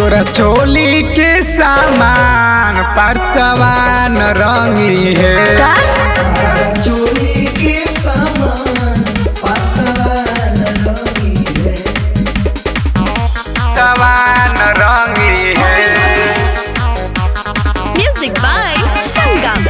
तोरा चोली के सामान परसवान रंगी है का चोरी के सामान पासवान रंगी है सवान रंगी है म्यूजिक बाय संगम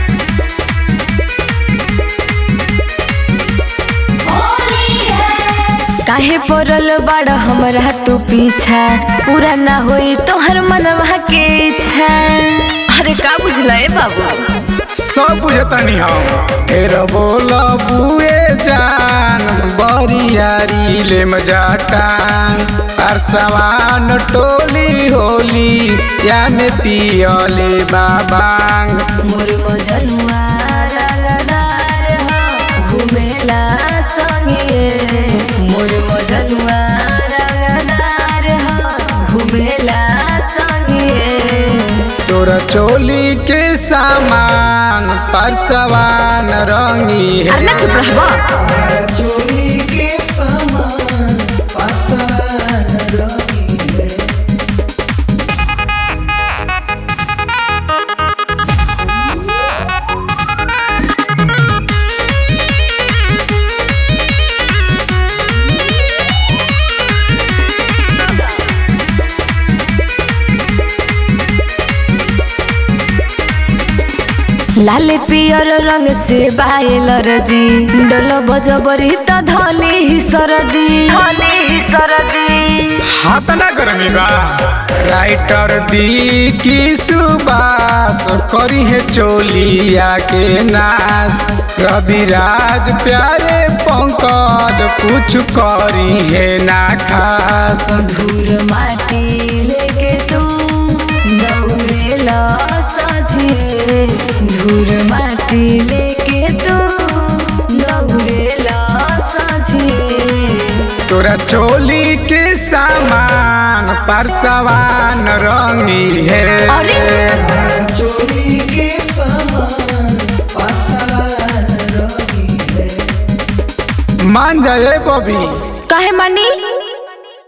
काहे पड़ल बड़ हमरा तू पीछा पूरा ना होई तोहर मनवा के इच्छा अरे का बुझला ए बाबू सब बुझतनी हम फिर बोल बुए जान बरियारी ले मजाटान परसवान टोली होली या में पियले बाबांग मोर मजनुआ रंगदार हो घुमेला संगे मोर मजनुआ रंगदार हो घुमेला संगे तोरा चोली के सामान परसवान रंगी है अरे ना चुप रहबा चोरी के सामान पासवान रंगी है लाल पियर रंग से बायल रजी डल बजबरी त धली ही सरदी धली ही सरदी हाथ ना गर्मी बा राइटर दी की सुबास करी है चोलिया के नाश रविराज प्यारे पंकज कुछ करी है ना खास धूर माटी लेके तू दौड़ेला सझे धूर माटी लेके तू दौड़ेला सझे तोरा चोली के सामान परसवान रंगी है अरे! चोरी के सामान पासवान रंगी है मान जाए बबी काहे मानी